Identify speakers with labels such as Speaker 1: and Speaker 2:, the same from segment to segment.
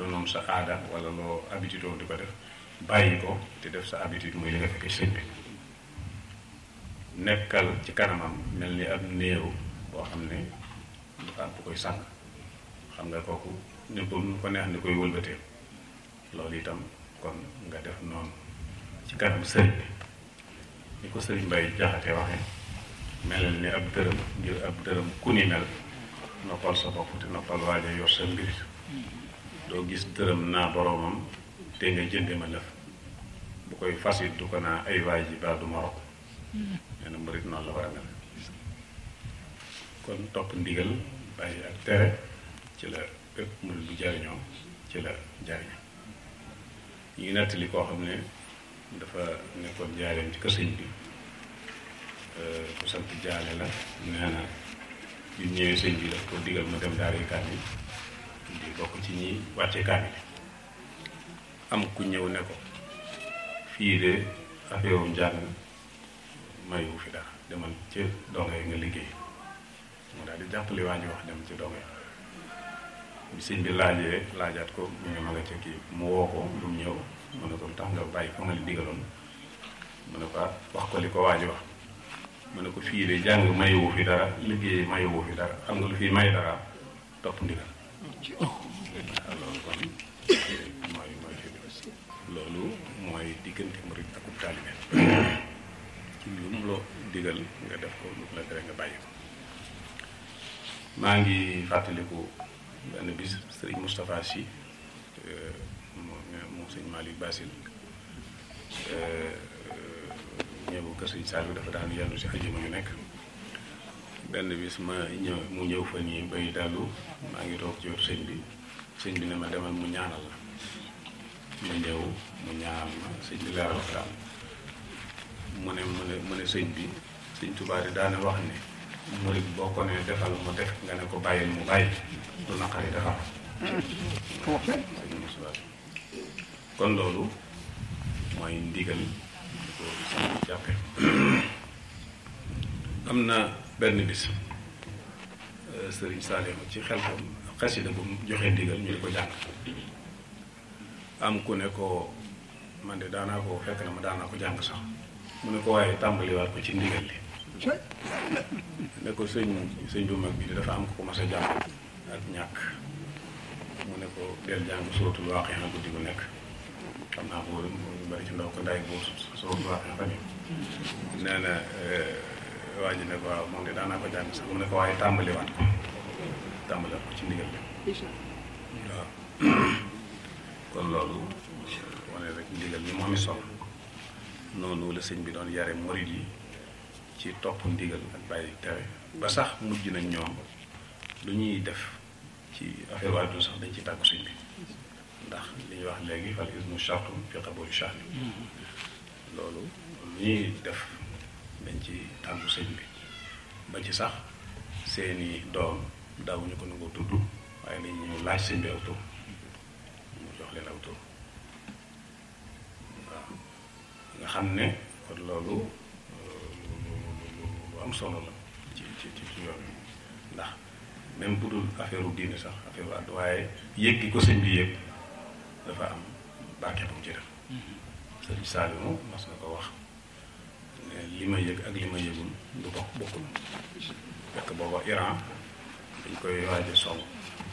Speaker 1: doonoon sa aada wala loo habitude woon di ko def bàyyi ko te def sa habitude muy li nga fekkee sëñ bi nekkal ci kanamam mel ni ab néew boo xam ne dafa am bu koy sànq xam nga kooku ni ko nu ko neex ni koy wëlbatee loolu itam kon nga def noonu ci kanam sëriñ bi ni ko sëriñ Mbay Jaxate waxe melal ni ab dërëm ngir ab dërëm ku ni mel noppal sa bopp te noppal waaja yor sa mbir doo gis dërëm naa boroomam te nga jënde ma lëf bu koy fasit du ko naa ay waay ji baa du ma rok nee na murit noonu la war a mel kon topp ndigal bàyyi ak tere ci la bépp murit bu jariñoo ci la jariñoo ñu ngi nettali koo xam ne dafa nekkoon jaareem ci kër sëñ bi ku sant jaale la nee na bi ñëwee sëñ bi daf ko digal mu dem daara kaamil di bokk ci ñi wàcce kaamil am ku ñëw ne ko fii de affaire njàng mayu fi dara demal ci donga yi nga liggéey mu daal di jàppale waa ñu wax dem ci donga yi bi sëñ bi laajee laajaat ko mu ne ma nga ca kii mu woo ko lu mu ñëw mu ne ko tax nga bàyyi fa nga li digaloon mu ne ko wax ko li ko waa ji wax mu ne ko fii de jàng mayewu fi dara liggéey mayewu fi dara xam nga lu fii may dara topp ndigal waaw loolu kon mooy mooy fi loolu mooy diggante murid ak ub taalibe ci lu mu la digal nga def ko lu la tere nga bàyyi ko maa ngi fàttaliku benn bis sëriñ Moustapha Sy moom sëñ Malick Basil ñëw kër sëñ Saliou dafa daan yendu si ajuma yu nekk benn bis ma ñëw mu ñëw fa nii bay dalu maa ngi toog ci wetu sëñ bi sëñ bi ne ma demal mu ñaanal la ma ñëw mu ñaanal ma sëñ bi leeral ko daal mu ne mu ne mu ne sëñ bi sëñ Tuubaa di daane wax ne murid boo ko ne defal mu def nga ne ko bàyyil mu bàyyi du naqari defal kon loolu mooy ndigal di ko sant jàppe am na benn bis sëriñ Salim ci xel ko xasida bu mu joxee ndigal ñu di ko jàng am ku ne ko man de daanaa ko fekk na ma daanaa ko jàng sax mu ne ko waaye tàmbaliwaat ko ci ndigal li ne ko sëñ sëñ bu mag bi dafa am ko mas a jàng ak ñàkk mu ne ko del jàng sootul waaqi na guddi gu nekk xam naa boo ñu bari ci ndaw ko ndaay boo sootul waaqi na fan nee na waa ji ne ko waaw moom de daanaa ko jàng sax mu ne ko waaye tàmbaliwaat ko tàmbaliwaat ko ci ndigal li waaw kon loolu wane rek ndigal ni moom i solo noonu la sëñ bi doon yare murid yi ci topp ndigal ak bàyyi tere ba sax mujj nañ ñoom lu ñuy def ci affaire waajur sax dañ ci tàggu sëñ bi ndax li ñuy wax léegi fal ismu chartum fi qabuli shahri loolu lu ñuy def dañ ci tàggu sëñ bi ba ci sax seeni doom daawuñu ko nangoo tudd waaye dañ ñu laaj sëñ bi aw tur mu jox leen aw tur waaw nga xam ne kon loolu lu am solo la ci ci ci yoon ndax même bu dul affaire u diine sax affaire u àdd waaye yëg gi ko sëñ bi yëg dafa am barke bu mu ci def sëñ Saliou mas na ko wax ne li ma yëg ak li ma yëgul du bokk bokkul fekk booba Iran dañ koy waaj a song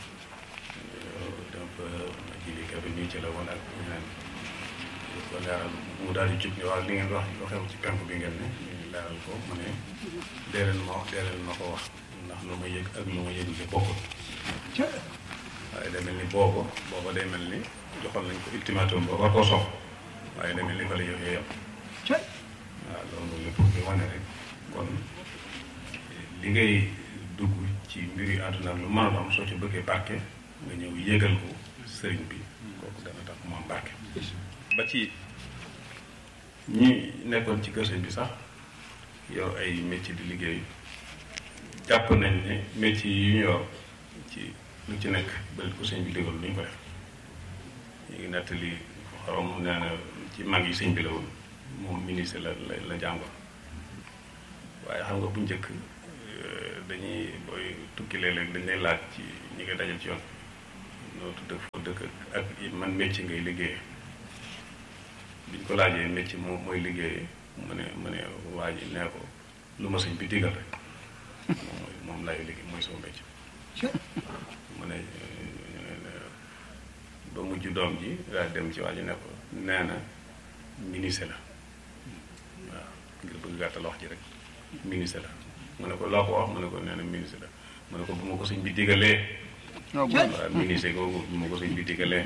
Speaker 1: donc jili ka bi ñuy ci la woon ak ñeneen ko leeral mu daal di jub ne waaw li ngeen wax lu xew ci penk bi ngeen ne ñu leeral ko mu ne dee leen ma wax dee leen ma ko wax ndax lu ma yëg ak lu ma yëgul de bokkul waaye day mel ni booba booba day mel ni joxoon nañ ko ultimatum ba war koo sox waaye day mel ni fa la yëf yam waaw loolu lépp di wane rek kon li ngay dugg ci mbiri àdduna lu mën a am soo ci bëggee barke nga ñëw yégal ko sëriñ bi kooku dana tax mu am barke ba ci ñi nekkoon ci kër sëñ bi sax yor ay métier di liggéey jàpp nañ ne métier yi ñu yor ci lu ci nekk ba ko sëñ bi digal duñ ko def ñu ngi nettali xorom nee na ci mag yi sëñ bi la woon moom ministre la la la jàngoon waaye xam nga bu njëkk dañuy booy tukki léeg-léeg dañ lay laaj ci ñi nga dajal ci yoon noo tudd foo dëkk dëkk ak man métier ngay liggéeye biñ ko laajee métier moom mooy liggéeye mu ne mu ne waa ji nee ko lu ma sëñ bi digal rek moom mooy moom lay liggéey mooy sama métier mu ne ba mujj doom ji daal dem ci waa ji ne ko nee na ministre la waaw ngir bëgg gàttal wax ji rek ministre la mu ne ko loo ko wax mu ne ko nee na ministre la mu ne ko bu ma ko sëñ bi digalee waaw ministre googu bu ma ko sëñ bi digalee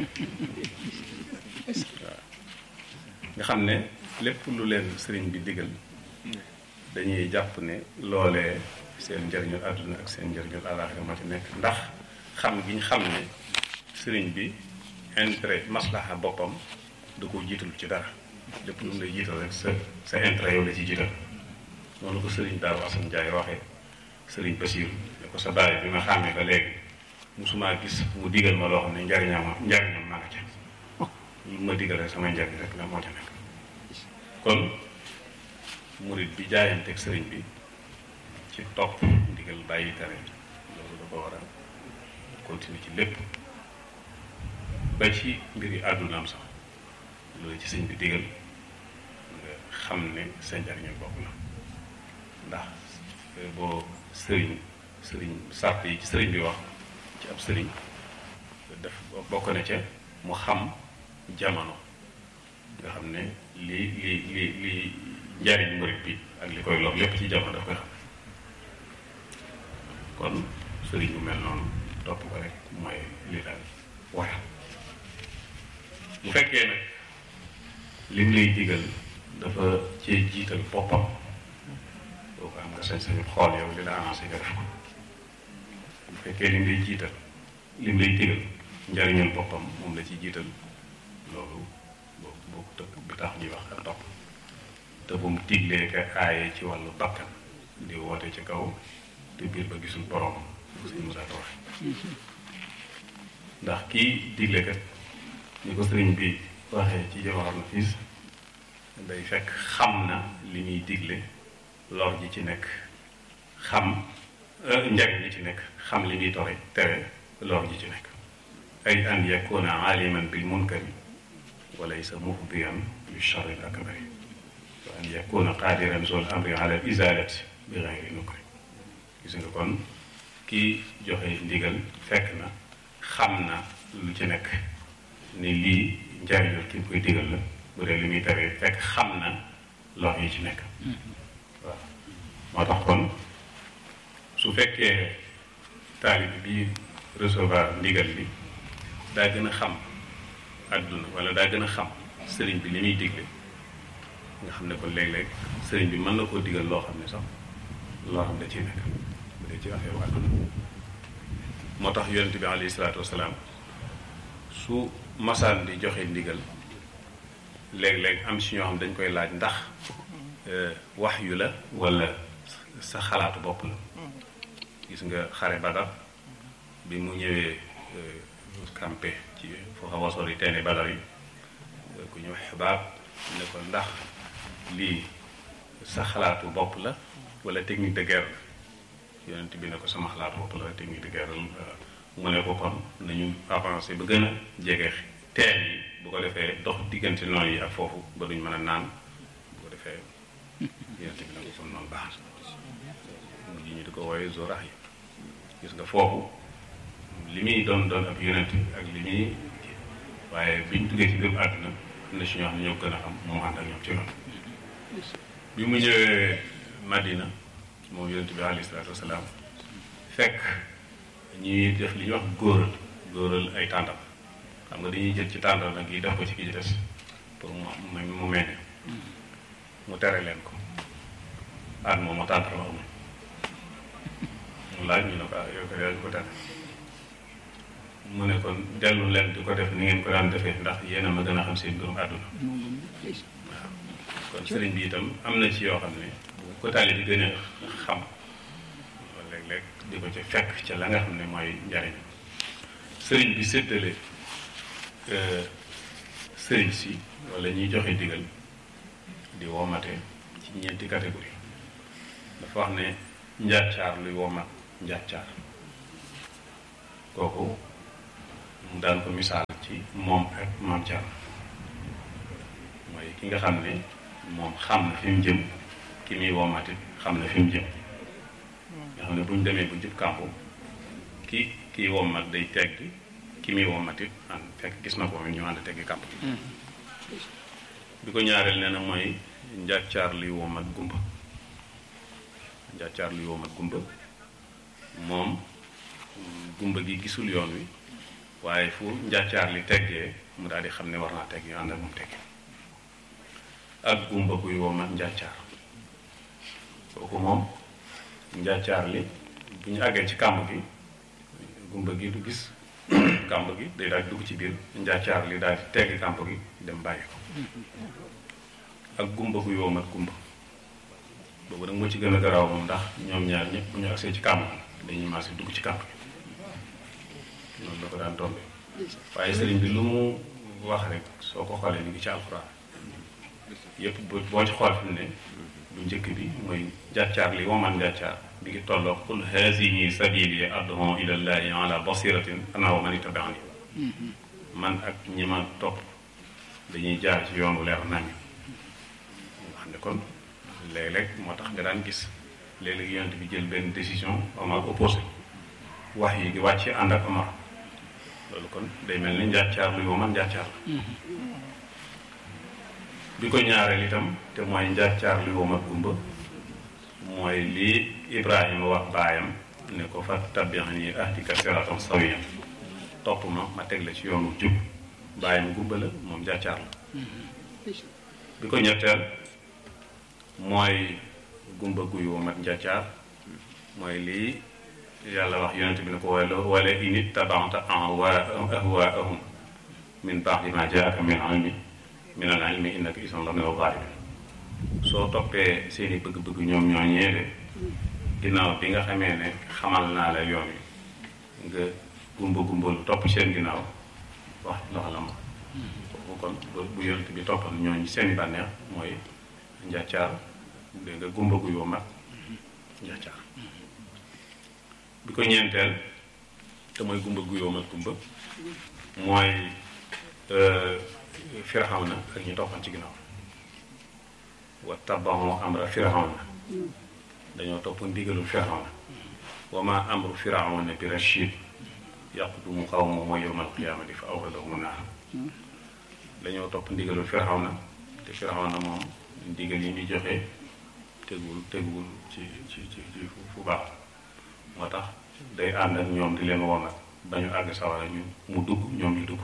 Speaker 1: waaw nga xam ne lépp lu leen sëriñ bi digal dañuy jàpp ne loolee seen njëriñul àdduna ak seen njëriñul àllaaxira moo ci nekk ndax xam gi ñu xam ne sëriñ bi intérêt maslaha boppam du ko jiital ci dara lépp lu mu lay jiital rek sa sa intérêt yow la ci jiital noonu ko sëriñ Daaru Asan Njaay waxee sëriñ Basiiru ne ko sa baay bi ma xàmmee ba léegi musumaa gis mu digal ma loo xam ne njariñam njariñam ma nga ca lu ma digal rek sama njariñ rek la moo ca nekk kon murit bi jaayanteeg sëriñ bi ci topp ndigal bàyyi tere loolu da ko war a continuer ci lépp ba ci mbiri àddunaam sax loolu ci sëñ bi digal nga xam ne sa njariñul bopp la ndax boo sëriñ sëriñ sàrt yi ci sëriñ bi wax ci ab sëriñ def bokk na ca mu xam jamono nga xam ne li li li li njariñ murit bi ak li koy lor lépp ci jamono daf koy xam kon sëriñ bu mel noonu topp ko rek mooy li daal waral bu fekkee nag lim lay digal dafa cee jiital boppam boo ko am nga sañ-sañu xool yow li la avancé nga def ko bu fekkee lim lay jiital lim lay digal njariñul boppam moom la ci jiital loolu boo boo tëkk bi tax ñuy wax ak topp te bu mu diglee ka aaye ci wàllu bakkan di woote ci kaw te biir ba gisul borom bu sëñ Musaa Ka waxe ndax kii digle kat ni ko sëriñ bi waxee ci Jawahar Nafiis day fekk xam na li muy digle lor ji ci nekk xam njariñ li ci nekk xam li muy tore tere lor ji ci nekk ay an yakuna aliman bil munkari wa laysa mufdiyan li charri al akbari wa an yakuna qadiran zul amri ala izalati bi gayri nukri gis nga kon kii joxe ndigal fekk na xam na lu ci nekk ni lii njariñul ki koy digal la bu dee li muy tere fekk xam na lor yi ci nekk waaw moo tax kon su fekkee taalib bi recevoir ndigal bi daa gën a xam àdduna wala daa gën a xam sëriñ bi li muy digle nga xam ne kon léeg-léeg sëriñ bi mën na koo digal loo xam ne sax loo xam da ciy nekk bu dee ci affaire àdduna moo tax yonent bi alayhi salaatu wasalaam su masaan di joxe ndigal léeg-léeg am si ñoo xam dañ koy laaj ndax wax yu la wala sa xalaatu bopp la gis nga xare Badar bi mu ñëwee campé ci foo xaw a sori teene Badar yi ku ñëw xibaab ne ko ndax lii sa xalaatu bopp la wala technique de guerre yonent bi ne ko sama xalaatu bopp la technique de guerre mu ne ko kon nañu avancé ba gën a jege teen yi bu ko defee dox diggante noonu yi ak foofu ba duñ mën a naan bu ko defee yonent bi ne ko kon noonu baax na mujj ñu di ko wooye zorax yi gis nga foofu li muy doon doon ab yonent ak li muy waaye biñ duggee ci biir àdduna am na si ñoo xam ne ñoo gën a xam moo ànd ak ñoom ci loolu bi mu ñëwee Madina moom yonent bi alayhi salaatu wasalaam fekk ñuy def li ñuy wax góoral góoral ay tàndam xam nga dañuy jël ci tàndam nag yi def ko ci ki ci des pour mu mu mel mu tere leen ko at moom ma tàndam amul mu laaj ñu ne ko ah yow ko yaa ko tere mu ne kon dellu leen di ko def ni ngeen ko daan defee ndax yéen a ma gën a xam seen mbirum àdduna waaw kon sëriñ bi itam am na ci yoo xam ne bu ko taali bi gën a xam léeg-léeg di ko ci fekk ca la nga xam ne mooy njariñ sëriñ bi séddale sëriñ si wala ñuy joxe digal di womate ci ñeenti catégorie dafa wax ne njàccaar luy womat njàccaar kooku mu daan ko misaal ci moom ak maam Thierno mooy ki nga xam ne moom xam na fi mu jëm ki muy woomatit xam na fi mu jëm nga xam ne bu ñu demee bu jub kàmpu ki kii woomat day tegg ki muy woomatit an fekk gis na ko mi ñu ànd teggi kàmp bi ko ñaareel nee na mooy njàccaar luy woomat gumba njàccaar luy woomat gumba moom gumba gi gisul yoon wi waaye fu njàccaar li teggee mu daal di xam ne war naa tegg ñu ànd ak moom teggi ak gumba kuy woomat njàccaar kooku moom njàccaar li bu ñu àggee ci kàmb gi gumba gi du gis kàmb gi day daal di dugg ci biir njàccaar li daal di tegg kàmb gi dem bàyyi ko ak gumba kuy woomat gumba boobu nag moo ci gën a garaaw moom ndax ñoom ñaar ñëpp bu ñu agsee ci kàmb gi dañuy maase dugg ci kàmb gi noonu la ko daan tombe waaye sëriñ bi lu mu wax rek soo ko xoolee ñu ngi ci alxuraan yëpp boo ci xool fi mu ne bu njëkk bi mooy njàccaar li woman njàccaar bi ngi tolloo qul hazihi sabili ad'u ila llahi ala basiratin ana wa man ittabaani man ak ñi ma topp dañuy jaar ci yoonu leer nañu wax ne kon léeg-léeg moo tax nga daan gis léeg-léeg yonent bi jël benn décision Omar opposé wax yi di wàcc ànd ak Omar loolu kon day mel ni njàccaar luy woman njàccaar la bi ko ñaareel itam te mooy njàccaar luy womat gumba mooy lii Ibrahima wax baayam ne ko fa tabi'ani ahdika siratan sawiyan topp ma ma teg la ci yoonu jub baayam gumba la moom njàccaar la bi ko ñetteel mooy gumba guy womat njàccaar mooy lii yàlla wax yonent bi ne ko wala wala in ittaba'ta ahwaa'ahum min ba'di ma jaa'aka min ilmi min al ilmi innaka isan la mina zaalimiin soo toppee seeni bëgg-bëgg ñoom ñoo ñeede ginnaaw bi nga xamee ne xamal naa la yoon wi nga gumba gumba lu topp seen ginnaaw wax loxo la ma foofu kon bu yonent bi toppal ñooñu seeni bànneex mooy njàccaar dégg nga gumba gu yoo mag njàccaar bi ko ñeenteel te mooy gumba gu yoo mag gumba mooy Firawna ak ñu toppan ci ginnaaw wa tabaxu amra Firawna dañoo topp ndigalul Firawna wa ma amru Firawna bi rachid yaqdumu qawmahu yawmal qiyaamati fa awradahum naar dañoo topp ndigalul Firawna te Firawna moom ndigal yi ñu joxe tegul tegul ci ci ci ci fu baax moo tax day ànd ak ñoom di leen woon ba ñu àgg sawara ñu mu dugg ñoom ñu dugg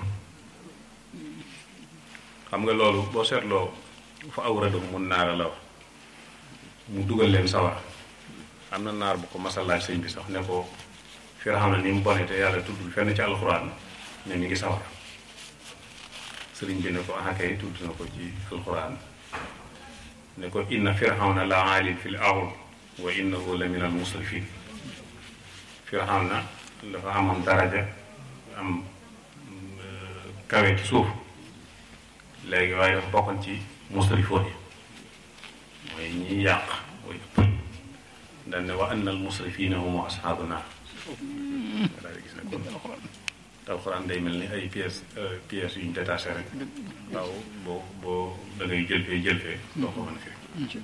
Speaker 1: xam nga loolu boo seetloo fa awradahum mun naara la wax mu dugal leen sawara am na naar bu ko masalaaj sëñ bi sax ne ko Firawna ni mu bone te yàlla tuddul fenn ci alxuraan ne mi ngi sawara sëriñ bi ne ko akay tudd na ko ci alxuraan ne ko inna Firawna la aalin fil ard wa innahu la min al musrifin Firawna dafa amoon daraja am kawe ci suuf léegi waaye dafa bokkoon ci musrifoon yi mooy ñiy yàq mooy ëppal dañ ne wa anna al musrifina hum ashaabu naar nga daal di gis ne kon alxuraan day mel ni ay pièces pièces yu ñu détaché rek waaw boo boo da ngay jël fee jël fee doo ko mën a firi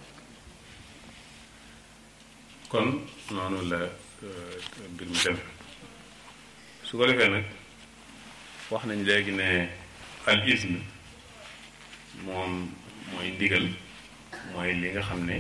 Speaker 1: kon noonu la mbir mi dem su ko defee nag wax nañ léegi ne al ism moom mooy ndigal mooy li nga xam ne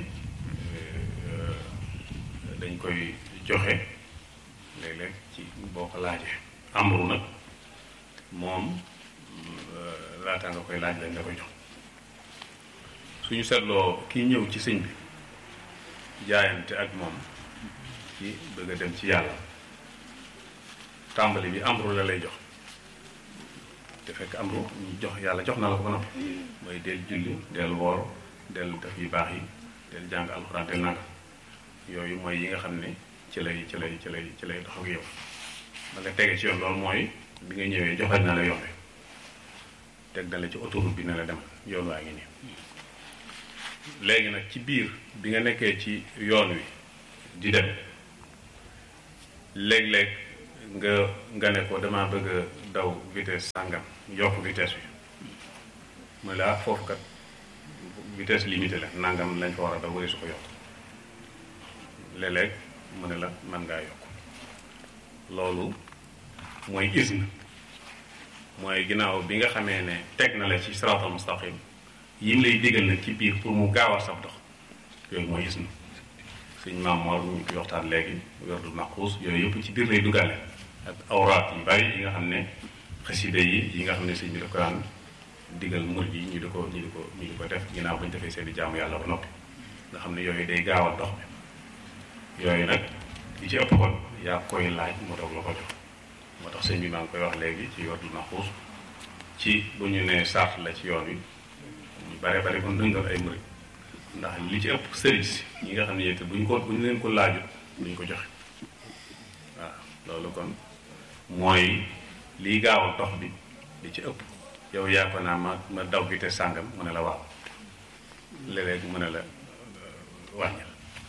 Speaker 1: dañ koy joxe léeg-léeg ci boo ko laajee amru nag moom laata nga koy laaj lañ la koy jox suñu seetloo kii ñëw ci sëñ bi jaayante ak moom ci bëgg a dem ci yàlla tàmbali bi amru la lay jox te fekk amru ñu jox yàlla jox na la ko ba noppi mooy del julli del woor del def yu baax yi del jàng alxuraan del nanga yooyu mooy yi nga xam ne ci lay ci lay ci lay ci lay dox ak yow ba nga tege ci yoon loolu mooy bi nga ñëwee joxal na la yoon wi teg na la ci autoroute bi ne la dem yoon waa ngi nii léegi nag ci biir bi nga nekkee ci yoon wi di dem léeg-léeg nga nga ne ko damaa bëgg a daw vitesse sàngam yokk vitesse bi mooy la foofu kat vitesse limitée la nangam lañ fa war a daw wari su ko yokk léeg-léeg mu ne la mën ngaa yokk loolu mooy isne mooy ginnaaw bi nga xamee ne teg na la ci siraatal mustaqim yi lay digal nag ci biir pour mu gaawal sab dox yooyu mooy isne suñ maam Mor ñu koy waxtaan léegi werdul maquus yooyu yëpp ci biir lay duggaale ak awraat yu bari yi nga xam ne xasida yi yi nga xam ne sëñ bi daf ko daan digal murid yi ñu di ko ñu di ko ñu di ko def ginnaaw bañ defee seen i jaamu yàlla ba noppi nga xam ne yooyu day gaawal dox bi yooyu nag li ci ëpp kon yaa koy laaj mu doog la ko jox moo tax sëñ bi maa ngi koy wax léegi ci werdul maquus ci bu ñu nee sart la ci yoon wi ñu bare bare kon dëngal ay murid ndax li ci ëpp sëriñ si ñi nga xam ne yéen bu ñu ko bu ñu leen ko laajut duñ ko joxe waaw loolu kon mooy liy gaawal dox bi li ci ëpp yow yaa ko naa ma ma daw bi te sàngam mu ne la waaw léeg-léeg mu ne la wàññil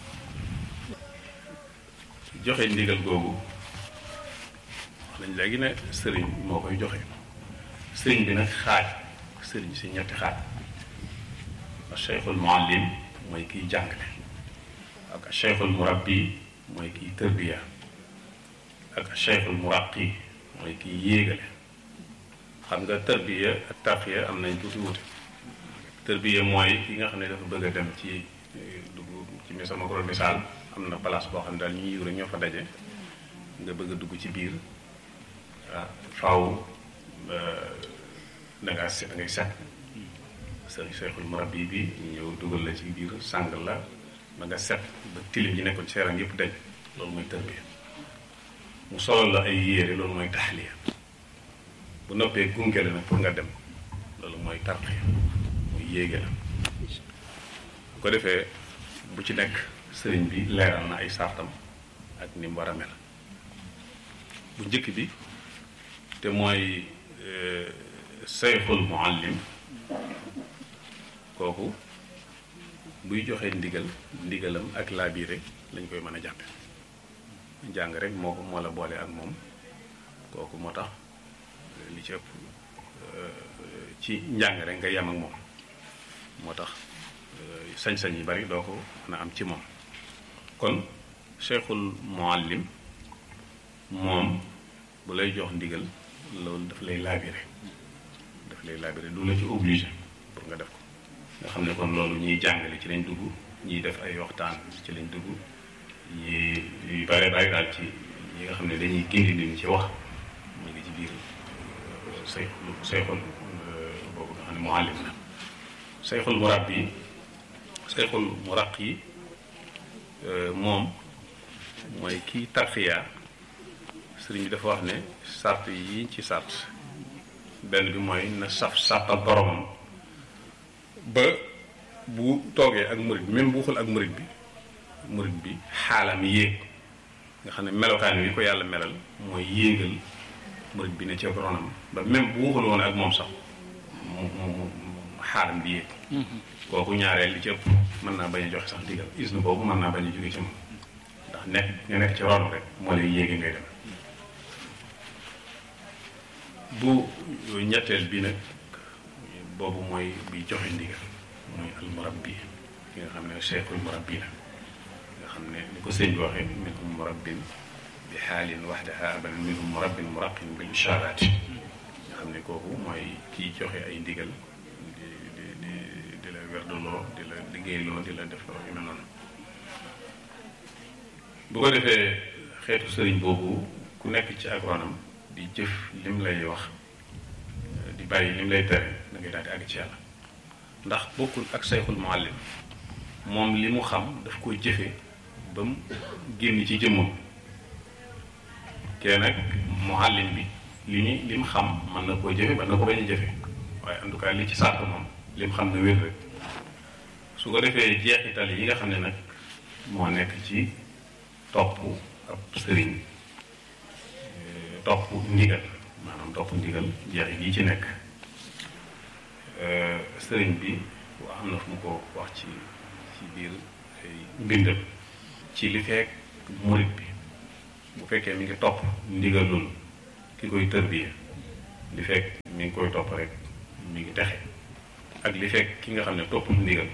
Speaker 1: joxe ndigal googu wax nañ léegi ne sëriñ moo koy joxe sëriñ bi nag xaaj sëriñ si ñetti xaaj cheikhul muallim mooy kiy jàngale ak cheikhul murabbi mooy kiy tërbiya ak cheikhul muraqi mooy kiy yéegale xam nga tërbiya ak tarqiya am nañ tuuti wute tërbiya mooy ki nga xam ne dafa bëgg a dem ci dugg ci mi sama ko misaal am na place boo xam ne daal ñu yiw rek ñoo fa daje nga bëgg a dugg ci biir waaw faaw da ngaa set da ngay set sëriñ Seexul Murabbi bi ñëw dugal la ci biir sàng la ba nga set ba tilim yi nekkoon ci yaram yëpp dañ loolu mooy tërbiya mu solal la ay yére loolu mooy taxliya bu noppee gunge la nag pour nga dem loolu mooy tarqiya muy yéege la bu ko defee bu ci nekk sëriñ bi leeral na ay sartam ak ni mu war a mel bu njëkk bi te mooy Seexul Muallim kooku buy joxe ndigal ndigalam ak laabiire lañ koy mën a jàppe jàng rek moo ko moo la boole ak moom kooku moo tax li ci ëpp ci njàng rek nga yem ak moom moo tax sañ-sañ yi bari doo ko mën a am ci moom kon cheikhul muallim moom bu lay jox ndigal loolu daf lay laabire daf lay laabire du la ci obligé pour nga def ko nga xam ne kon loolu ñiy jàngale ci lañ dugg ñiy def ay waxtaan ci lañ dugg ñi yu bare bari daal ci ñi nga xam ne dañuy gindi nit ñi ci wax ñu ngi ci biir say sayxul boobu nga xam ne muallim la sayxul murabbi sayxul muraqi moom mooy kii tarxiya sëriñ bi dafa wax ne sart yi ci sart benn bi mooy na saf sàppal boromam ba bu toogee ak murit bi même bu waxul ak murit bi murit bi xaalam yéeg nga xam ne melokaan wi ko yàlla melal mooy yéegal murit bi ne ci ronam ba même bu waxul woon ak moom sax mu mu xaalam bi yéeg kooku ñaareel li ci ëpp mën naa bañ a joxe sax digal isnu boobu mën naa bañ a jóge ci moom ndax nekk nga nekk ci ron rek moo lay yéege ngay dem bu ñetteel bi nag boobu mooy bi joxe ndigal mooy al murabbi ki nga xam ne cheikhul murabbi la nga xam ne ni ko sëñ bi waxee minhum murabbin bi xaalin waxdaha abadan minhum murabbin muraqin bil isharaati nga xam ne kooku mooy kiy joxe ay ndigal di di di di la werduloo di la liggéeyloo di la def loo yu mel noonu bu ko defee xeetu sëriñ boobu ku nekk ci ak ronam di jëf lim lay wax di bàyyi lim lay tere da ngay daal di àgg ci yàlla ndax bokkul ak sayxul muallim moom li mu xam daf koy jëfe ba mu génn ci jëmmam kee nag muallim bi li ñu li mu xam mën na koo jëfe mën na ko bañ a jëfe waaye en tout cas li ci sàrt moom li mu xam ne wér rek su ko defee jeexital yi nga xam ne nag moo nekk ci topp ab sëriñ topp ndigal maanaam topp ndigal jeexit yi ci nekk sëriñ bi am na fu mu ko wax ci ci biir ay mbindam ci li fekk murit bi bu fekkee mi ngi topp ndigalul ki koy tërbiye li fekk mi ngi koy topp rek mi ngi texe ak li fekk ki nga xam ne toppul ndigal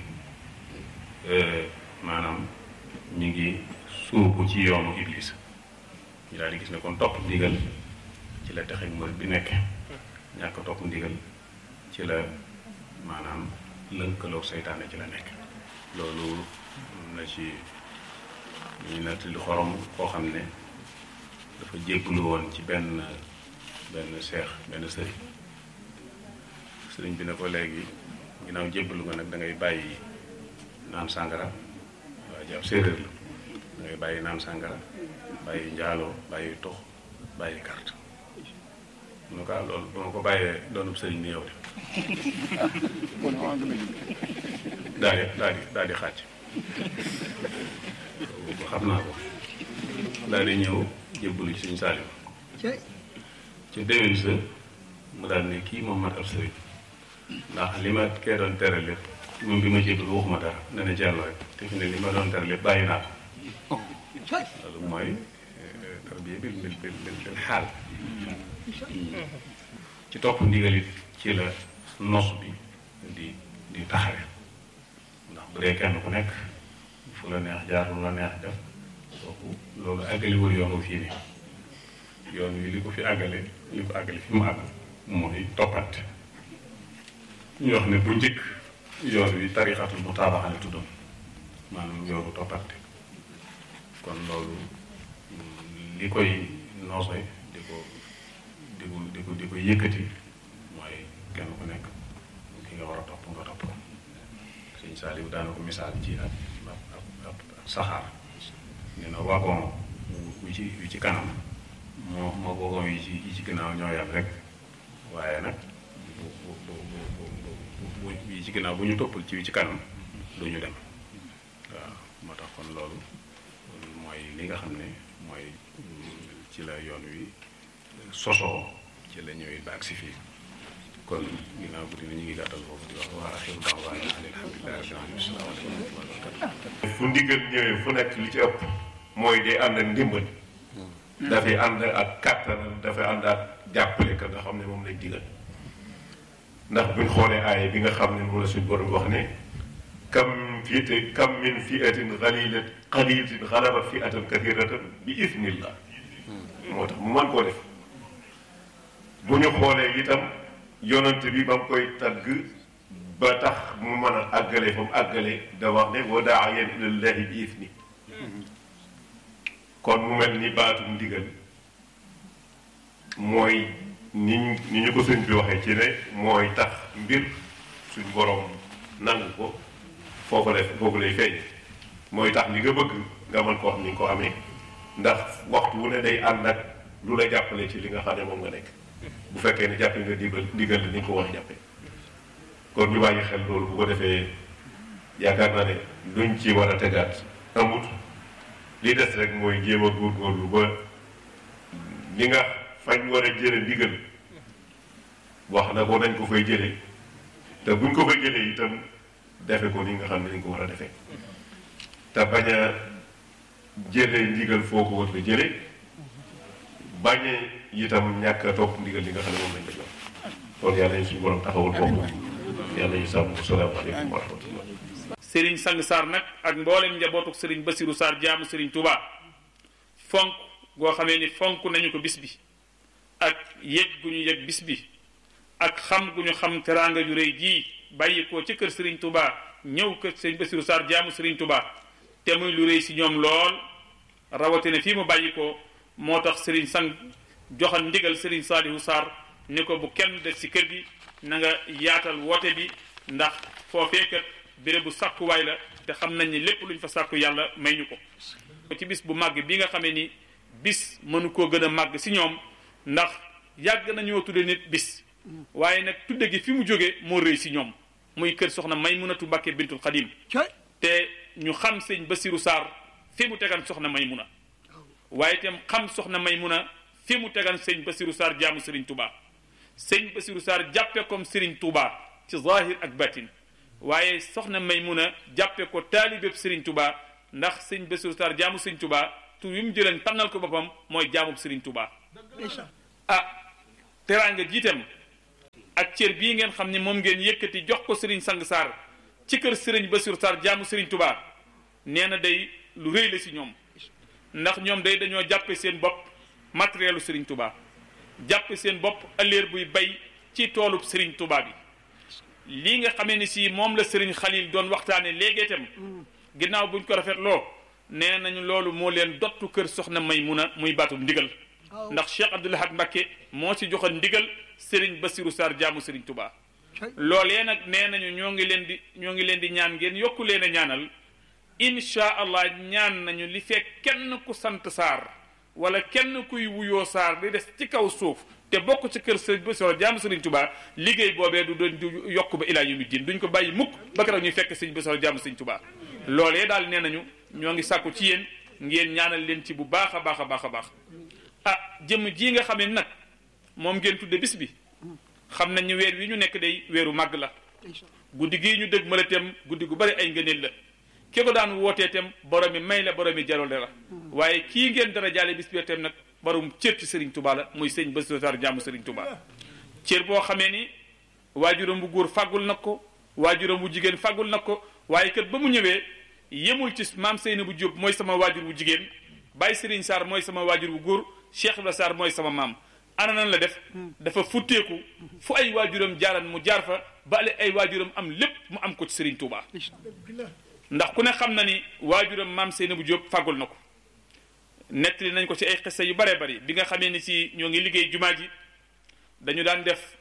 Speaker 1: maanaam mi ngi suubu ci yoonu iblis ñu daal di gis ne kon topp ndigal ci la texe murid bi nekk ñàkk topp ndigal ci la maanaam lënkaloog seytaane ci la nekk loolu na ci ñu nett li xorom koo xam ne dafa jébbalu woon ci benn benn seex benn sëriñ sëriñ bi ne ko léegi ginnaaw jébbalu nga nag da ngay bàyyi naan sàngara waa ji ab séeréer la da ngay bàyyi naan sàngara bàyyi njaaloo bàyyi tox bàyyi carte mu ne ko ah loolu ba ma ko bàyyee doonub sëriñ ni yow de daal di daal di daal di xàcc xam naa ko daal di ñëw jébbalu ci suñu saalim ci déwén sa mu daal ne kii moom mat ab sëriñ ndax li ma kee doon tere lépp moom bi ma jébbalu waxuma dara ne na jàll rek te fi ne li ma doon tere lépp bàyyi naa ko loolu mooy tarbiya bil bil bil bil xaal ci topp ndigalit ci la nos bi di di taxawe ndax bu dee kenn ku nekk fu la neex jaar lu la neex def kooku loolu àggaliwul yoonu fii nii yoon wi li ko fi àggale li ko àggale fi mu àgg mooy toppante ñu wax ne bu njëkk yoon wi tarixatul mu taabaxale tuddam maanaam yoonu toppante kon loolu li koy noose di ko di ko di ko di ko yëkkati mooy kenn ku nekk ki nga war a topp nga topp ko sëñ Saliou daana ko misaal ci ak ak ak saxaar nee na wagon wi ci wi ci kanam moo moo wagon yi ci yi ci ginnaaw ñoo yam rek waaye nag bu bu bu bu bu yi ci ginnaaw bu ñu toppal ci wi ci kanam du ñu dem waaw moo tax kon loolu mooy li nga xam ne mooy ci la yoon wi sosoo ci la ñëwee ba agsi fii kon ginnaaw guddi na ñu ngi gàttal foofu di wax waa axiru da'waana alhamdulillahi rabbil alamin asalaamaaleykum wa rahmatulah
Speaker 2: fu ndigal ñëwee fu nekk li ci ëpp mooy day ànd ak ndimbal dafay ànd ak kàttan dafay ànd ak jàppale ka nga xam ne moom lañ digal ndax buñ xoolee aaya bi nga xam ne moom la suñ borom wax ne kam fiite kam min fiatin xalilat xalilatin xalabat fiatan kathiratan bi isnillah moo tax mu mën koo def bu ñu xoolee itam yonent bi ba mu koy tagg ba tax mu mën a àggale fa mu àggale da wax ne wa daayan ilallahi bi isni kon mu mel ni baatum ndigal mooy ni ñu ni ñu ko sëñ bi waxee ci ne mooy tax mbir suñ borom nangu ko foofu lay foofu lay feeñ mooy tax li nga bëgg nga mën ko xam ni nga ko amee ndax waxtu wu ne day ànd ak lu la jàppale ci li nga xam ne moom nga nekk bu fekkee ne jàppe nga digal digal ni nga ko war a jàppe kon ñu bàyyi xel loolu bu ko defee yaakaar naa ne luñ ci war a tegaat amut li des rek mooy jéem a góorgóorlu ba li nga fañ war a jële ndigal wax na ko nañ ko fay jële te buñ ko fay jëlee itam defe ko ni nga xam ne dañ ko war a defee te bañ a jële ndigal foo ko war a jële bañ a itam ñàkk a topp ndigal li nga xam ne moom lañ ko jox kon yàlla ñu suñu borom taxawul foofu yàlla ñu sàmm salaamaaleykum wa rahmatullah
Speaker 3: sëriñ sang Sarr nag ak mboolem njabootuk sëriñ Basiru Sarr jaamu sëriñ Touba fonk goo xamee ni fonk nañu ko bis bi ak yëg gu ñu yëg bis bi ak xam gu ñu xam teraanga ju rëy jii bàyyi ko ci kër sëriñ Touba ñëw kër sëriñ Basiru Sarr jaamu sëriñ Touba te muy lu rëy si ñoom lool rawatina fii mu bàyyi ko moo tax sëriñ sang joxal ndigal sëriñ Saalihu Sarr ni ko bu kenn des ci kër gi na nga yaatal woote bi ndax foofee kat béréb bu sàkkuwaay la te xam nañ ni lépp luñ fa sàkku yàlla may ñu ko ci bis bu màgg bi nga xamee ni bis mënu koo gën a màgg si ñoom ndax yàgg nañoo tudde nit bis waaye nag tudde gi fi mu jóge moo rëy si ñoom muy kër soxna Maymunatu Mbàkke bintul Xadim te ñu xam sëñ Basiru Sarr fi mu tegan soxna Maymuna waaye itam xam soxna Maymuna fi mu tegan sëñ Basiru Sarr jaamu Sëriñ Touba sëñ Basiru Sarr jàppe comme Sëriñ Touba ci zahir ak batin waaye soxna Maymuna jàppe ko taalibeb Sëriñ Touba ndax sëñ Basiru Sarr jaamu Sëriñ Touba tur wi mu jëleen tànnal ko boppam mooy jaamub Serigne Touba ah teraanga jiitam ak cër bii ngeen xam ne moom ngeen yëkkati jox ko Serigne Sang Sarr ci kër Serigne Bassirou Sarr jaamu Serigne Touba nee na day lu rëy la si ñoom ndax ñoom day dañoo jàppe seen bopp matérielu Serigne Touba jàppe seen bopp ëllëer buy bay ci toolub Serigne Touba bi lii nga xamee ni si moom la Serigne Khalil doon waxtaane léegi itam ginnaaw buñ ko rafetloo nee nañu loolu moo leen dottu kër soxna Maymuna muy baatu ndigal ndax Cheikh Abdoul Ahad Mbacké moo ci joxoon ndigal Serigne Bassirou Sarr jaamu Serigne Touba loolee nag nee nañu ñoo ngi leen di ñoo ngi leen di ñaan ngeen yokku leen a ñaanal incha allah ñaan nañu li fekk kenn ku sant Sarr wala kenn kuy wuyoo Sarr di des ci kaw suuf te bokk ci kër Serigne Bassirou jaamu Serigne Touba liggéey boobee du doon du yokk ba ilaa yawmi diin duñ ko bàyyi mukk ba keroog ñuy fekk Serigne Bassirou jaamu Serigne Touba loolee daal nee nañu ñoo ngi sàkku ci yéen ngeen ñaanal leen ci bu baax a baax a baax a baax ah jëmm ji nga xamee nag moom ngeen tudde bis bi xam nañ ñu weer wi ñu nekk day weeru màgg la guddi gii ñu dëgg mala tem guddi gu bari ay ngëneel la ki ko daan wootee tem borom mi may la borom mi jarole la waaye kii ngeen dara jaale bis bi tem nag borom cër ci Serigne Touba la muy sëñ Bassirou Sarr jaamu Serigne Touba cër boo xamee ni waajuram bu góor fàggul na ko waajuram bu jigéen fàggul na ko waaye kat ba mu ñëwee yemul ci maam Seyna bu Jóob mooy sama waajur bu jigéen Baye Serigne Sarr mooy sama waajur bu góor Cheikh Ibrahima Sarr mooy sama maam ana nan la def dafa futteeku fu ay waajuram jaaran mu jaar fa bale ay waajuram am lépp mu am ko ci Serigne Touba ndax ku ne xam na ni waajuram maam Seyna bu Jóob fàggul na ko nettali nañ ko ci ay xissa yu bare bari bi nga xamee ni si ñoo ngi liggéey jumaa ji dañu daan def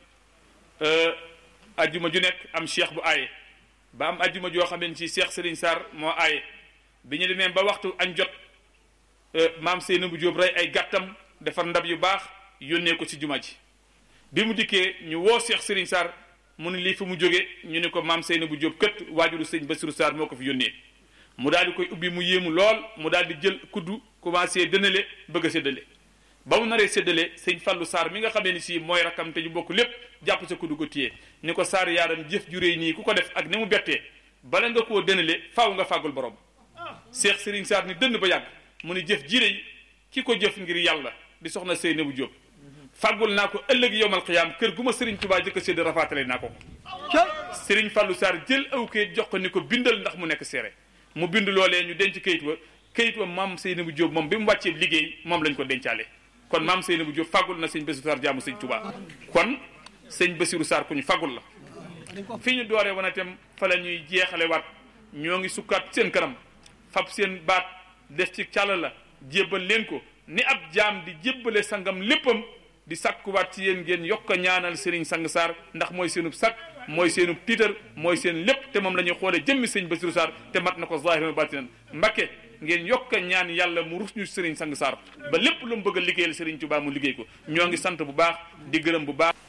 Speaker 3: ajjuma ju nekk am cheikh bu aaye ba am ajjuma joo xamee ni si cheikh Serigne Sarr moo aaye bi ñu demee ba waxtu añ jot maam Seyna bu Jóob rey ay gàttam defar ndab yu baax yónnee ko ci juma ji bi mu dikkee ñu woo cheikh Serigne Sarr mu ne lii fi mu jóge ñu ne ko maam Seyna bu Jóob kët waajuru sëñ Bassirou Sarr moo ko fi yónnee mu daal di koy ubbi mu yéemu lool mu daal di jël kuddu commencé dënale bëgg a séddale ba mu naree séddale sëñ Fallou Sarr mi nga xamee ni si mooy rakkam te ñu bokk lépp jàpp sa kuddu ko téye ni ko Sarr yaaram jëf ju réy nii ku ko def ak ni mu bettee bala nga koo dënale faaw nga fàggul borom Cheikh Serigne Sarr ni dënd ba yàgg mu ni jëf ji réy ki ko jëf ngir yàlla di soxna Seyna bu Jóob fàggul naa ko ëllëg yowmal xiyaam kër gu ma Serigne Touba jëkk a sédd rafaatale naa ko Serigne Fallou Sarr jël aw kayit jox ko ni ko bindal ndax mu nekk seere mu bind loolee ñu denc kayit wa kayit wa maam Seynabou Diop moom bi mu wàccee liggéey moom lañ ko dencaale kon maam Seynabou Diop fàggul na sëñ Bassirou Sarr jaamu sëñ Touba kon sëñ Bassirou Sarr ku ñu fàggul la fi ñu dooree wana itam fa la ñuy jeexale waat ñoo ngi sukkaat seen kanam fab seen baat def ci càlla la jébbal leen ko ni ab jaam di jébbale sangam léppam di sakkuwaat ci yéen ngeen yokk a ñaanal Serigne Sang Sarr ndax mooy seenub sakk mooy seenub tiitar mooy seen lépp te moom la ñuy xoolee jëmmi sëñ Bassirou Sarr te mat na ko zahiran batinan Mbakke ngeen yokk a ñaan yàlla mu rus ñu Serigne Sang Sarr ba lépp lu mu bëgg a liggéeyal Serigne Touba mu liggéey ko ñoo ngi sant bu baax di gërëm bu baax.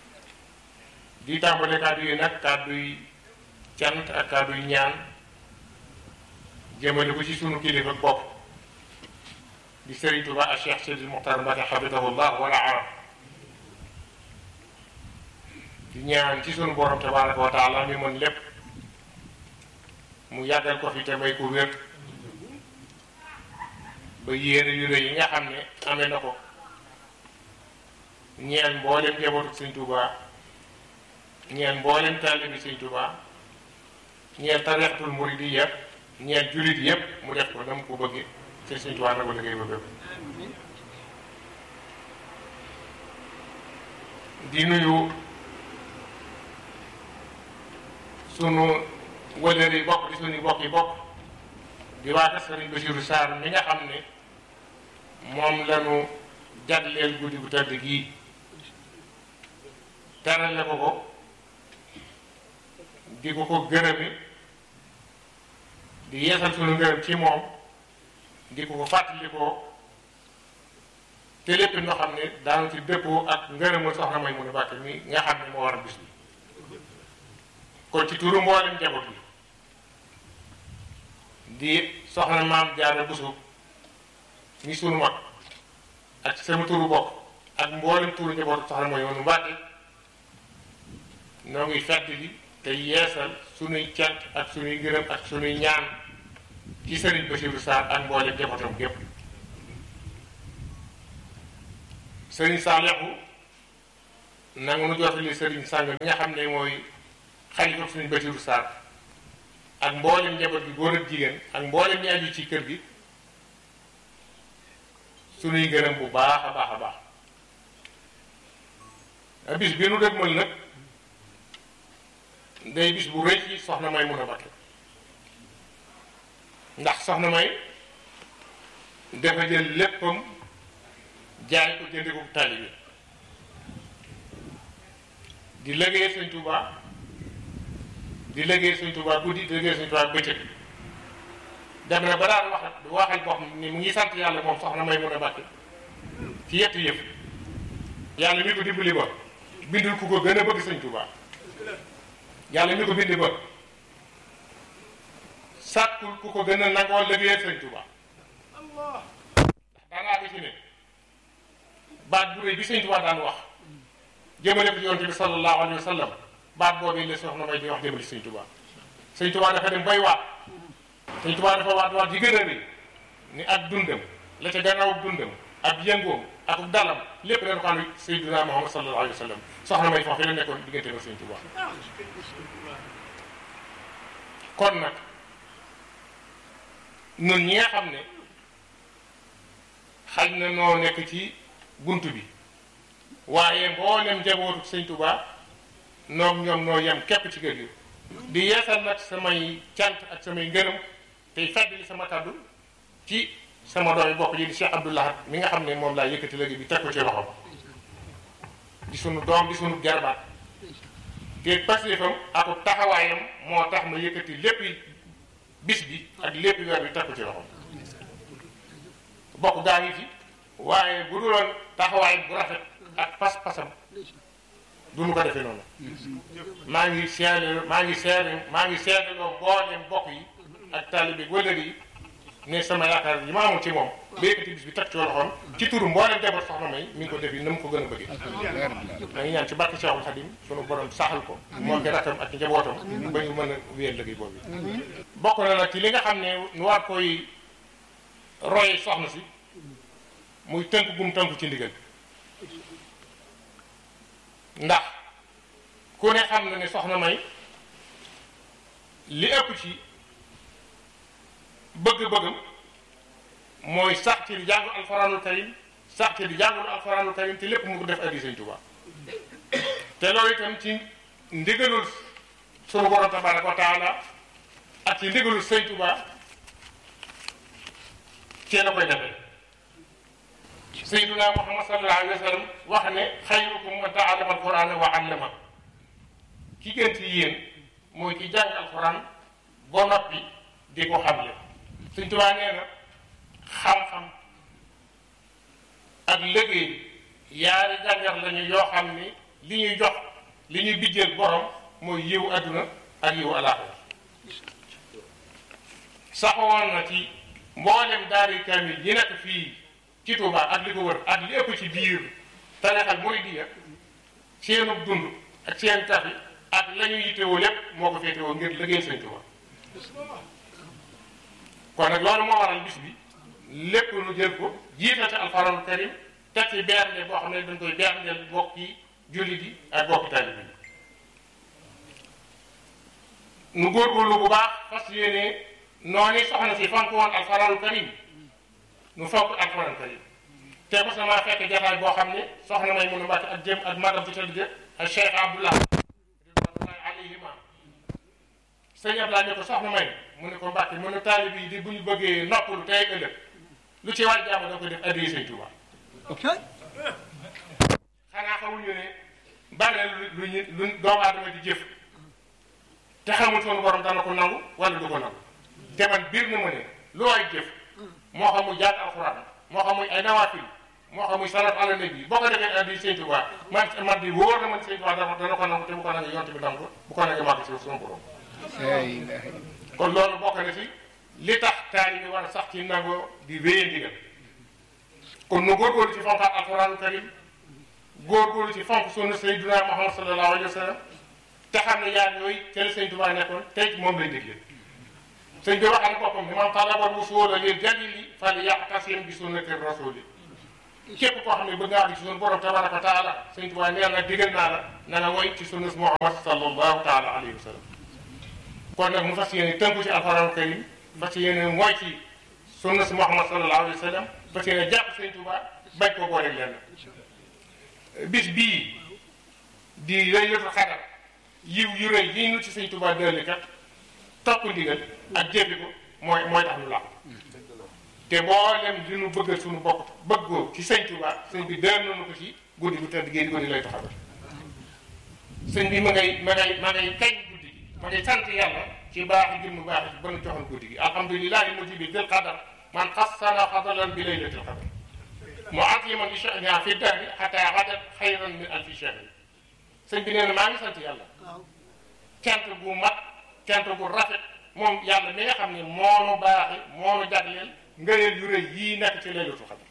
Speaker 4: di tàmbale kàddu yi nag kàddu yi cant ak kàddu yi ñaan jëmale ko ci sunu kilifa bopp di Serigne Touba ak Cheikh Sidi Mokhtar Mbacké hafidahullah wala arab di ñaan ci sunu borom tabaraka wa taala mi mën lépp mu yàggal ko fi te may ko wér ba yéene yu rëy yi nga xam ne amee na ko ñeel mboolem njabootu Sëñ Tuuba ñeel mboolem taalibi Sëñ Tuuba ñeel tarixatul muridiyya ñeel jullit yépp mu def ko na mu ko bëggee te Sëñ Tuuba na ko liggéey ba bépp di nuyu sunu wëlër yi bokk di sunu bokk yi bokk di waata Sëriñ Bassirou Sarr mi nga xam ne moom lañu jagleel guddi gu tëdd gii terale ko ko di ko ko gërëmi di yeesal sunu ngërëm ci moom di ko ko fàttali ko te lépp noo xam ne daanu ci dëppoo ak ngërëmul soxna may mun a bàkke mi nga xam ne moo war a bis bi kon ci turu mboolem njaboot bi di soxna maam Jaara Buso mi sunu mag ak sama turu bokk ak mboolem turu njaboot soxna mooy yoonu Mbàkke noo ngi fedd li te yeesal sunuy cant ak sunuy gërëm ak sunuy ñaan ci Sëriñ Bassirou Sarr ak mboolem njabootam gépp sëriñ Saalixu nanga nu jotali sëriñ sàng mi nga xam ne mooy xalifa suñu Basiru Sarr ak mboolem njaboot gi góor ak jigéen ak mboolem ñi aju ci kër gi suñuy gërëm bu baax a baax a baax a bis bi nu dëgmal nag day bis bu rëy ci soxna may mun a bakke ndax soxna may dafa jël léppam jaay ko jëndi ko taalibe di liggéey sëñ Tuubaa di liggéey sëñ Tuubaa guddi di liggéey sëñ Tuubaa bëccëg dem na ba daan wax waxal boo xam ni mu ngi sant yàlla moom soxna may mun a bàkke ci yett yëf yàlla mi ko dimbali ba bindul ku ko gën a bëgg sëñ Tuubaa yàlla mi ko bindi ba sàkkul ku ko gën a nangoo liggéeyal sëñ Tuubaa ndax daanaa gi ci ne baat bu rëy bi sëñ Tuubaa daan wax jëmale ko ci yonent bi sallallahu alayhi wa sallam baat boobu la soxna may di wax jëmale ci sëñ Tuubaa sëñ Tuubaa dafa dem bay waat sëñ Tuubaa dafa waat waat yi gën a rëy ni ak dundam la ca gannaaw dundam ak yëngoom ak dalam lépp dañ ko am Seydina Muhammad sallallahu alayhi wa sallam soxna may foofu la nekkoon diggante ak sëñ Tuubaa kon nag ñun ñi nga xam ne xaj na noo nekk ci bunt bi waaye mboolem njabootu sëñ Tuubaa noog ñoom noo yem képp ci kër gi di yeesal nag samay cant ak samay ngërëm tey fàttali sama kàddu ci sama doomi bopp ji di Cheikh Abdou Lahad mi nga xam ne moom laa yëkkati léegi bi teg ko ci loxoom di sunu doom di sunu jarbaat te pasifam ak taxawaayam moo tax ma yëkkati lépp bis bi ak lépp weer bi teg ko ci loxoom bokk gaa ngi fi waaye bu duloon taxawaay bu rafet ak pas-pasam du nu ko defee noonu maa ngi seede maa ngi seede maa ngi seede loo mbooleem bokk yi ak taalibe wëllëg yi ne sama yaakaar yi ma amoon ci moom ba yëkkati bis bi teg ci loxoom ci turu mbooleem jabar soxna may mi ngi ko def yi na mu ko gën a bëggee maa ngi ñaan ci barke Cheikhul Khadim sunu borom saxal ko moo ki rakkam ak njabootam ba ñu mën a wéyal liggéey boobu bokk na nag ci li nga xam ne nu war koy roye soxna si muy tënk gum tënku ci ndigal ndax ku ne xam na ne soxna may li ëpp ci bëgg-bëggam mooy sax ci di jàngu alxuraanul karim sax ci di jàngul alxuraanul karim te lépp mu ko def addi sëñ Tuubaa te loolu itam ci ndigalul sunu borom tabaraka wa taala ak ci ndigalul sëñ Tuubaa cee la koy defee sayyiduna muhammad sallallahu alayhi wa sallam wax ne xayrukum man taallama alqurana wa allama ki gën ci yéen mooy ki jàng alquran ba noppi di ko xamle Sëñ Tuubaa nee na xam-xam ak liggéey yaari jàngar lañu yoo xam ni li ñuy jox li ñuy bijjeel borom mooy yiwu adduna ak yiwu alaaxira saxoon na ci mboolem daari kamil yi nekk fii ci Touba ak li ko wër ak li ëpp ci biir tarixal muridiyya seenu dund ak seen tafi ak la ñu yittewoo lépp moo ko féetewoo ngir liggéey Sëñ Touba kon nag loolu moo waral bis bi lépp lu jël ko jiital ci alxuraanul karim teg ci bernde boo xam ne dañ koy berndeel bokki jullit yi ak bokki taalibe yi nu góorgóorlu bu baax fas yéene noonu soxna si fonk woon alxuraanul karim nu fonk alxuraan karim te mos na maa fekk jataay boo xam ne soxna may mun a mbàkk ak jëm ak magam ci tëdd ak Cheikh Abdullah ridwanullahi alayhima sëñ Abdullah ne ko soxna may mu ne ko mbàkk mu ne taalib yi di bu ñu bëggee noppalu tey ëllëg lu ci waaj jàmm da ko def addiya Sëñ Tuubaa xanaa xamuñu ne bari na lu ñu lu doomu aadama di jëf te xamul sunu borom dana ko nangu wala du ko nangu te man biir na ma ne lu waay jëf moo xam muy jàng alxuraan moo xam muy ay nawaafil moo xam muy salaat ala nabi boo ko defee addi Sëñ Tuubaa man man di wóor na man Sëñ Tuubaa dana dana ko nangu te bu ko nangu yonte bi nangu bu ko nangu màgg si sunu borom kon loolu bokk na ci li tax taali bi war a sax ci nangoo di wéye ndigal kon nu góorgóorlu ci fonkaat alxuraanu karim góorgóorlu ci fonk sunna Sayyidina Muhammad sallallahu alayhi wa sallam te xam ne yaar yooyu ca la Sëñ Tuubaa nekkoon tey moom lay dégle sëñ bi waxal boppam ni man talabal wusula lil jalili fal yaqtasim bi sunnati rasuli képp koo xam ne bëgg nga àgg ci sunu borom tabaraka wa taala sëñ Tuubaa nee na digal naa la na nga woy ci sunnas Muhammad sallallahu taala alayhi wa sallam kon nag mu fas yéene tënku ci alxuraan karim fas yéene mooy ci sunnas Muhammad sallallahu alayhi wa sallam fas yéene jàpp sëñ Tuubaa bañ koo boole lenn bis bii di laylatul xadar yiw yu rëy yi ñu ci sëñ Tuubaa dëlli kat topp ndigal ak jëfi ko mooy mooy tax ñu làq te mboolem li ñu bëggal suñu bopp bëggoo ci sëñ Tuubaa sëñ bi dër nañu ko ci guddi gu tëdd gii di guddi lay taxawal sëñ bi ma ngay ma ngay ma ngay kañ guddi gi ma ngay sant yàlla ci baax gi mu baax ci ba nu joxoon guddi gi alhamdulilahi mujibi dil qadar man xassana fadalan bi laylatil qadar muaziman li sha'niha fi dahri xataa gadat xayran min alfi shahri sëñ bi nee na maa ngi sant yàlla cant gu mat cant gu rafet moom yàlla mi nga xam ne moonu baaxi moonu jagleel ngëneel yu rëy yii nekk ci laylatul qadar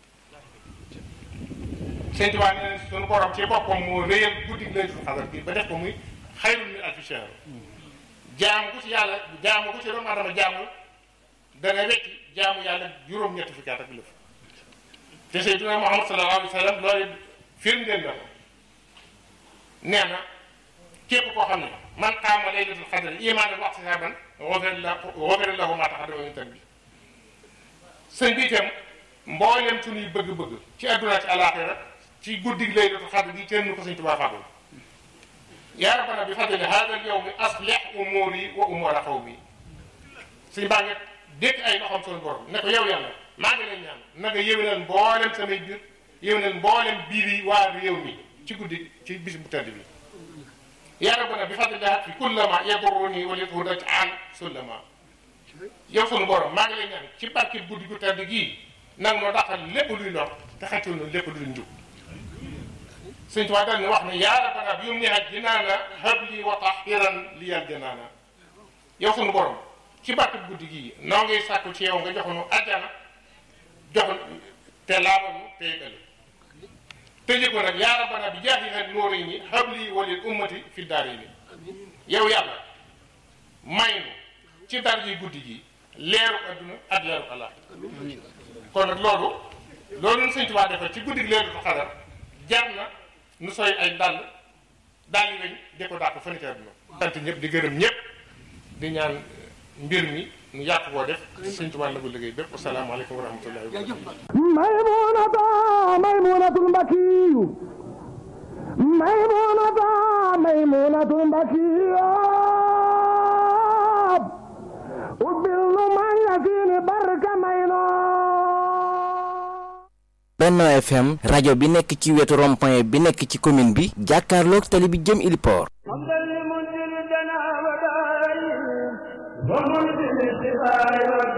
Speaker 4: sëñ Tuubaa nee na suñu borom ci boppam moo réyal guddi laylatul qadar bi ba def ko muy xayrun min alfi shahr jaamu ku ci yàlla jaamu ku ci doomu adama jaamu dana wecci jaamu yàlla juróom-ñetti fukki at ak lëf te Seydina Muhammad sallallahu alayhi wa sallam loolu firndeel na ko nee na képp koo xam ne man qaama laylatul qadr imaanan wa ihtisaaban ghufira lahu maa taqaddama min dhanbihi sëñ bi itam mboolem suñuy bëgg-bëgg ci àdduna ci alaaxira ci guddi laylatul qadr gi kenn ko sëñ Tuubaa fàggul yaa rabbana bi fadli haada al yawmi aslih umuuri wa umuura qawmi suñ baa ngi dékk ay loxoom suñu borom ne ko yow yàlla maa ngi lay ñaan na nga yéwénal mboolem samay biir yéwénal mboolem biir yi waa réew mi ci guddi ci bis bu tedd bi yaa rabbana bi fadli fi kullama yadurruni wa lithudat an sullama yow sunu borom maa ngi lay ñaan ci barke guddi gu tedd gii nag noo daqal lépp luy lor te xaccul na lépp luy njub sëñ Tuubaa daal wax ne yaa rabbana bi yum nihat jinaana habli wa tahiran liyal janaana yow sunu borom ci barke guddi gii noo ngay sàkku ci yow nga joxonu ajjana joxon te laabanu te yëgale tëjee ko nag yaa rabbana bi jaahiha nuurayni habli wa lil ummati fi daarayni yow yàlla may nu ci dar yi guddi gi leeru adduna ak leeru àllaaxira kon nag loolu loolu nu sëñ Tuubaa defal ci guddi gi leeru xadar jar na nu soy ay dàll dàll yi lañ di ko dàq fa ni ci adduna sant ñëpp di gërëm ñëpp di ñaan mbir mi nu yàq koo def sëñ Tuubaa la ko liggéey bépp asalaamaaleykum wa rahmatullahi wa barakatuh
Speaker 5: maymunata maymunatul mbakiyu maymunata maymunatul mbakiyu ubbil nu man la fiini barka mayno
Speaker 6: Benno FM rajo bi nekk ci wetu rond-point bi nekk ci commune bi jàkkaarloog tali bi jëm Iliport
Speaker 5: ومنزل الدنا ودارين ومنزل الشفاء